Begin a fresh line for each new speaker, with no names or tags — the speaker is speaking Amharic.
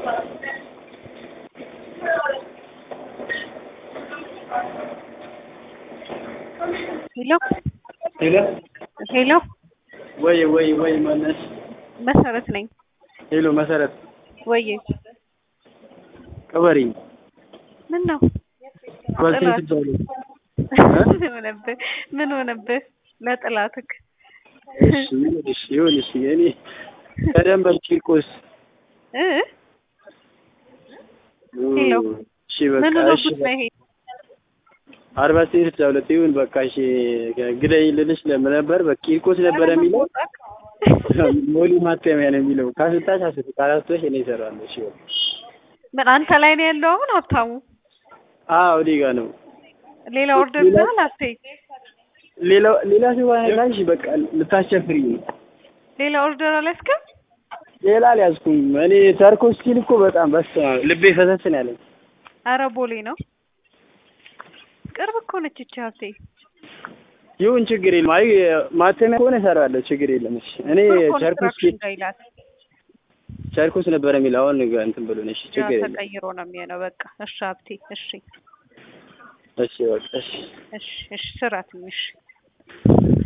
ሄሎ
ሄሎ
ሄሎ
ወይ ወይ ወይ ማነሽ?
መሰረት ነኝ።
ሄሎ መሰረት
ወዬ
ቅበሪኝ።
ምን ነው
ኳልቴን
ጥላት።
ትባሉ
ምን ሆነብህ? ምን ሆነብህ? ለጥላትክ
እሺ እሺ ይሁን እሺ እኔ ከደንበር ቂርቆስ
እ ሄሎ
እሺ በቃ
ምን
እሺ
ሆነብህ ነው ይሄ?
አርባ ስድስት ሁለት ይሁን በቃ እሺ ግደኝ ልልሽ ለምን ነበር በቂርቆስ ነበር የሚለው ሞሊ ማተሚያ ነው የሚለው ካስታሽ አስት ካላስቶሽ እኔ እሰራለሁ እሺ በቃ
ምን አንተ ላይ ነው ያለው አሁን ሀብታሙ?
አዎ እኔ ጋር ነው
ሌላ ኦርደር
ሌላ-
ብለሃል አትይ።
ሌላ ሌላ ሰው አይላልሽ በቃ ልታስቸፍሪኝ ነው
ሌላ ኦርደር አላስክም?
ሌላ አልያዝኩም እኔ ተርኮ ስቲል እኮ በጣም በስመ አብ ልቤ ፈሰስ ነው ያለኝ
አረ ቦሌ ነው። ቅርብ እኮ ነች እቺ ሀብቴ።
ይሁን ችግር የለም አይ ማተሚያ ከሆነ እሰራለሁ ችግር የለም እሺ እኔ ቸርኮስ
ኮንስትራክሽን ጋር ይላል።
ቸርኮስ ነበር የሚል አሁን እንትን ብሎ እሺ
ያ
ችግር የለም
ተቀይሮ ነው የሚሆነው። በቃ እሺ ሀብቴ፣ እሺ
እሺ በቃ እሺ
እሺ እሺ፣ ስራ ትንሽ